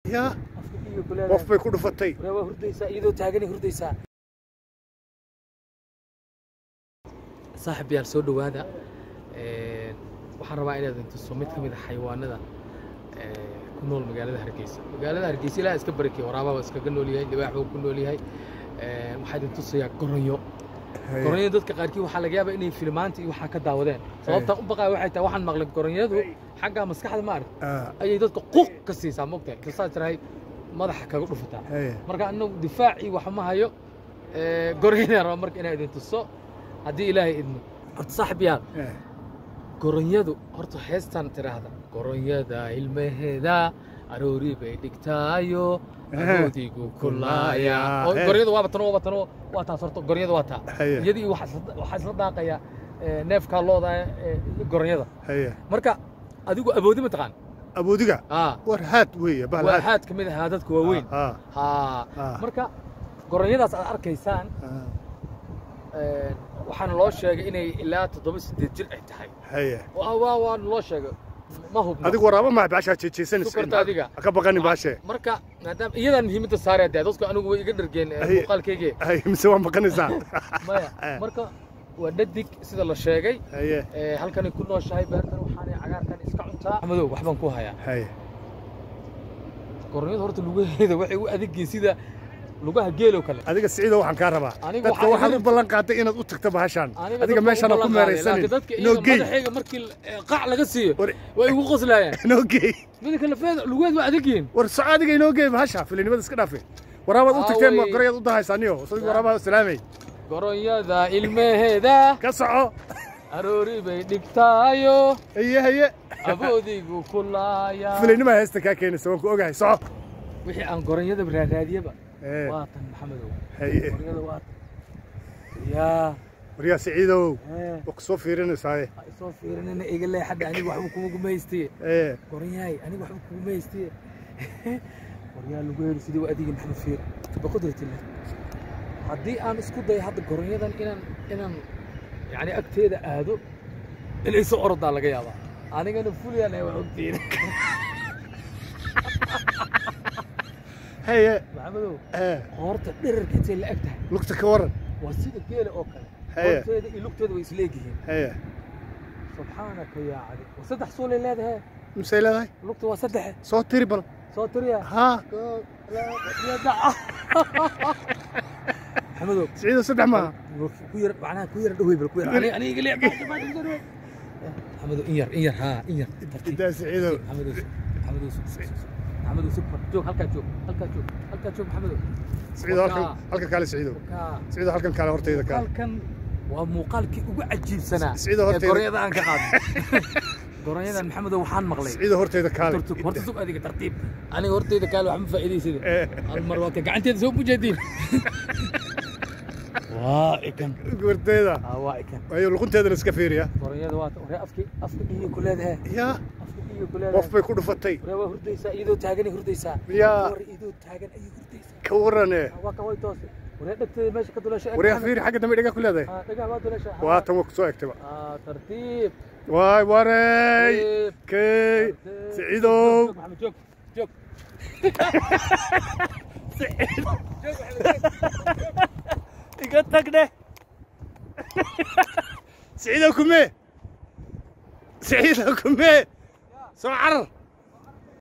yaa afka dhiiga ku leedahay qof bay ku dhufatay waryaa waa hurdaysaa iyadoo taaganay hurdaysaa saaxib yaal soo dhowaada Een, waxaan rabaa inaad intuso mid ka mid ah xayawaanada ee, ku nool magaalada hargeysa magaalada hargeysa ilaa iska barakey waraabaa waa iskaga nool yahay libaax buu ku nool yahay Een, waxaa idin tusayaa goronyo goronyo dadka qaarkii waxaa laga yaabaa inay filmaanta iyo waxaa ka daawadeen sababtaan u baqaya waxay tahay waxaan maqlay goronyadu xagga maskaxda ma arag Ah, ayay dadka quuq ka siisaa mogtahay kasaa tirahay madaxa kaga dhufataa haye. marka anagu difaacii wax ma hayo Ee, goronyada raba marka inaa idin tuso haddii ilaahay idmo horta saaxib yaal Eh, goronyadu horta heestan tiraahda goronyada ilmaheeda aroori bay dhigtaayo Eh. agoodigu kulaaya oo Eh. goronyadu waaba tano waaba tano waa taas horta goronyada waa taa haye iyadii waxaa isla- waxaa isla daaqaya ee, neefkaa looda ee, goronyada haye marka adigu awoodi ma taqaan aboodiga aa war haad weeye bahal waa haad xaad ka mid ahaa dadka waaweyn Ah, haa ah, marka goronyadaas aad arkaysaan ah, Een, waxaana loo sheegay inay ilaa toddoba sideed jir ay tahay haye waa waa waana loo sheegay ma hubno adigu waraaba maa baashaa jeejeysanaysa Sukarta adiga. ha ka baqanin baashe marka maadaama iyadaan muhiimadda saaraya dee dadku anigu way iga dhargeen ee, Ay. muuqaalkayge haye mise waa baqanaysaa maya Eh. marka waa dhadig sida la sheegay haye ee, halkanay ku nooshahay beertan waxaanay cagaarkan iska cuntaa madow waxbaan ku hayaa haye goronyada horta lugaheeda waxay u adegiin sida lugaha geeloo kale adiga siciido waxaan kaa rabaa Anigu dadka waxaan waxaad u idin- ballan qaaday inaad u tagto bahashaan Aniga adiga dadka meeshaan ha uma ku ballan qaaday, meeraysanin laakiin dadka noo iyaga gey madaxayga markii ee, qac laga siiyo war way igu qoslayaan noo gey midka lafeeda lugeed waa adegiin war soco adiga inoo gey bahasha filinimada iska dhaafe waraabaad u tagteen Aaway. gorayaad u dahaysaaniyo sadi waraabaa salaamay goronyada ilmaheeda ka soco aroori bay dhigtaayo haye haye aboodigu kulaaya filinima heesta kaa keenaysa waan ku ogahay soco wixii aan goronyada raaraadiyaba Eh, waa tan maxamedow haye goronyada waa tan yaa waryaa siciidow ee, waa ku soo fiirinaysaaye ha isoo fiirinina iga leexadha aniga waxba kuma gumaystiye ee goronyahay aniga waxba kuma gumaystiye goryaa lagu heli sidii waa adigii maxamed fiir biqudratillah haddii aan isku dayo hadda goronyadan inaan inaan yani agteeda aado inay soo orodaa laga yaabaa anigana fulyaan waa ogtiin haye maxamedow ee qoorta dherarka intay la eg tahay lugta ka waran waa sida geela oo kale Haye. qoorteeda iyo lugteeda way isleegyihiin haye subxaanaka yaa cadi waa saddex suulay leedahay misay leedahay lugta waa saddexe soo tiri bal soo tiriya haa Koow, laba, saddex. maxamedow siciidow saddex maaha ku yar macnaha ku yar dhawey bal ku yar aniga aniga leex maxamedow in yar in yar haa in yar tartiib idaa siciidow maxamedow maxamedow sug sug sug maxamedow sug mar joog halkaa joog halkaa joog halkaa joog maxamedow siciidow halkan Wakaa. halkan kaale siciidow kaa siciidow halkan kaale hortayda kaale muuqaalkan waa muuqaalkii ugu cajiibsanaa Sida horteeda- ee goronyada aan ka qaadnay goronyadan maxamedow waxaan maqlay siciidow hortayda kaale Horta- horta sug adiga tartiib aniga horteyda kaale wax ma faa'iidaysida ee hal mar waa ka gacanteeda soo mujeediin waa ikan hortayda aa waa ikan ayo luqunteedana iska fiiriya goronyada waa ta- waree afki afka iyo ku leedahay yaa afka iyo ku qof leedahay bay ku dhufatay waree waa hurdaysaa iyadoo taaganay hurdaysaa Yaa. war iyadoo taagan ayay hurdaysaa ka warane waa ka way toose waree dhegteeda meesha ka dulasho waryaa fiiri xagga dambe dhiga ku leedahay dhagaha waa dulasha waa tan waa ku soo egtaba aa tartiib waay warey tartiib kay tartiib. siciidow Joog, maxamed joog joog iga tagne siciidow kumee siciidow kumee soo carar